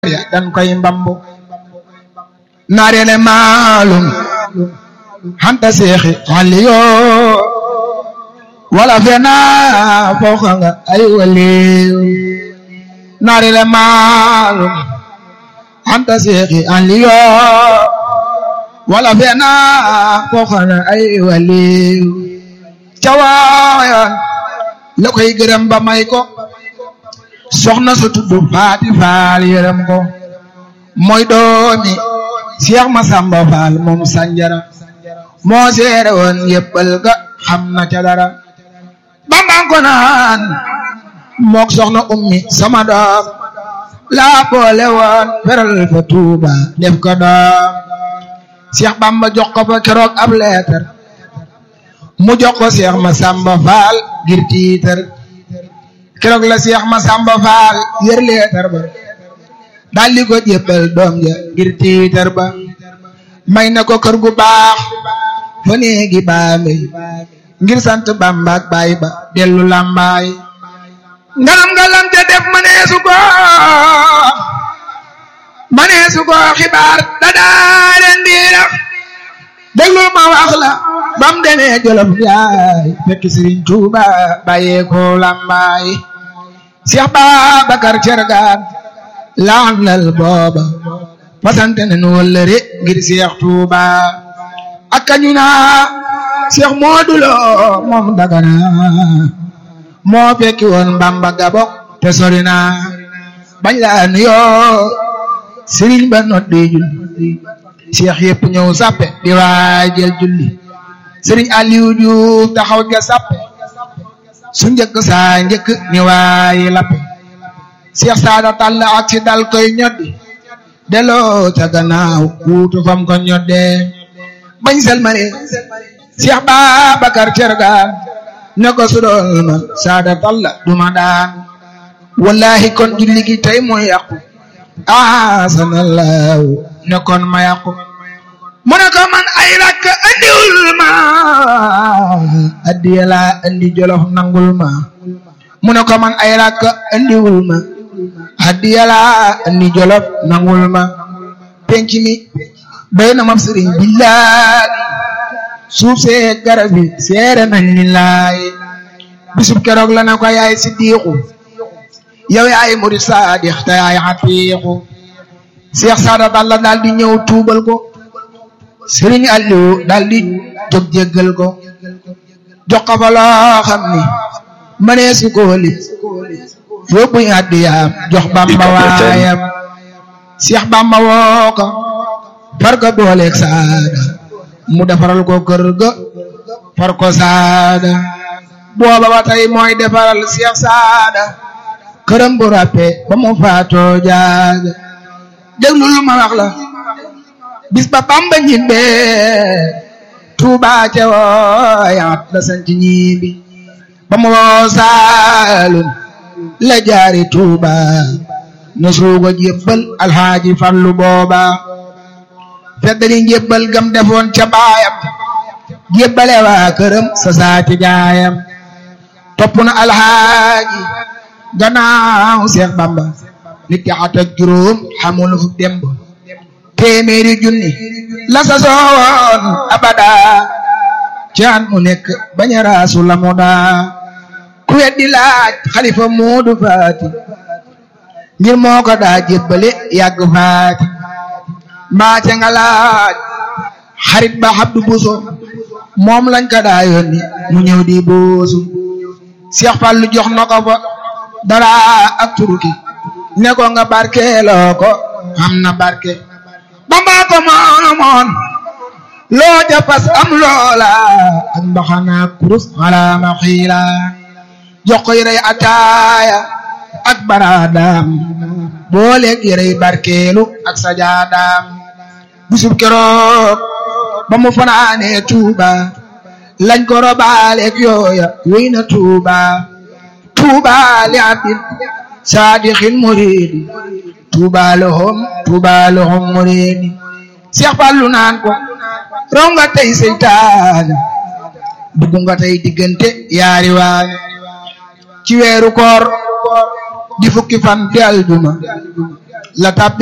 ya dan koy mbambu naarele maalum hanta seexi aliyo wala fena fooxa nga ay waliw naarele maalum hanta seexi aliyo wala fena fooxa nga ay waliw cawaayan la koy gërëm ba may ko soxna su tudd faati faal yërëm ko mooy doomi Cheikh Masamba Faal moom sanjara moo seere woon yëppal ga xam na ca dara bambang ko naan mook soxna ummi sama doom laa boole woon feral fa tuuba def ko doom Cheikh Bamba jox ko fa keroog ab leetar mu jox ko Cheikh Masamba Faal ngir tiitar keroog la Cheikh Masamba Faal yër leetar ba daal di ko jébbal doom ja ngir tiitar ba may na ko kër gu baax fa néegi baambe ngir sant Bamba ak baay ba dellu làmbaay ngalam ngalam te def maneesu ko maneesu ko xibaar da daa leen diira déglu ma wax la bam demee jolof yaay fekk Sëriñ Tuuba bàyyee ko làmbaay Cheikh Babacar Cergaan laanal booba fasante nañu wëllëre ngir Cheikh Touba ak kañu naa Cheikh Modou Lo moom dagana moo fekki woon Bamba Gabok te sori na bañ laa nuyoo Serigne ba noddi julli Cheikh yëpp ñëw sappe di waajal julli Serigne Aliou Diouf taxaw ja sappe su njëkk saa njëkk ni waayi lappe Cheikh Saada Tall ak si dal koy ñoddi delloo ca gannaaw kuutu fam ko ñoddee bañ selmane Cheikh Babacar Cergaan ne ko su doon ma Saada Tall duma daan wallahi kon julli gi tey mooy yàqu asanallahu ne kon ma yàqu mu ne ko man ay rakk andiwul ma addiya laa andi jolof nangul ma mu ne ko man ay rakk andiwul ma addiya laa andi jolof nangul ma penc mi doy na ma sëriñ billaay suuf see garab yi seere nañ ni laay bisub keroog la na ko yaay siddiqu yow yaay murid saadix te yaay xatiixu Cheikh Saada Balla daal di ñëw tuubal ko Sëriñ Aliou daal di jóg jéggal ko jox ko fa loo xam ni mënee si ko lim yóbbu addiyaam jox Bamba waayam Cheikh Bamba woo ko far ko booleeg saada mu defaral ko kër ga far ko saada booba ba tey mooy defaral Cheikh saada këram bu ràppe ba mu faatoo jaaga déglu lu ma wax la bis ba Bamba ñibbe Tuuba ca wooyaat la sant ñibbi ba mu woo Saalum la jaari Tuuba na suuga jébbal alxaaji Fallu booba feddali jébbal gam defoon ca baayam jébbale waa këram sa saati gaayam topp na alxaaji gannaaw Seex Bamba nit ki at ak juróom xamul fu demb téeméeri junni la sa soowoon abada caan mu nekk bañ a raasu la mu daa ku weddi laaj xalifa moodu faati ngir moo ko daa jébbale yàgg faati mbaa ca nga laaj xarit ba Abdu Buso moom lañ ko daa yónni mu ñëw di buusu Seex Fallu jox na ko fa dara ak turuki ne ko nga barkeeloo ko am na barke Bamba ko moomoon loo jafas am loola ak mbaxana kurus ala ma xiila jox ko yërey ataaya ak baraadaam booleeg yërey barkeelu ak sajaadaam bisub keroog ba mu fanaanee Tuuba lañ ko robaaleeg yooya wéy na Tuuba Tuuba li abdin saadixin muridi Tuuba lahum Tuuba lahum muridi Seex Fallu naan ko raw nga tey seytaane dugg nga tey diggante yaari waane ci weeru koor di fukki fan di aljuma la tab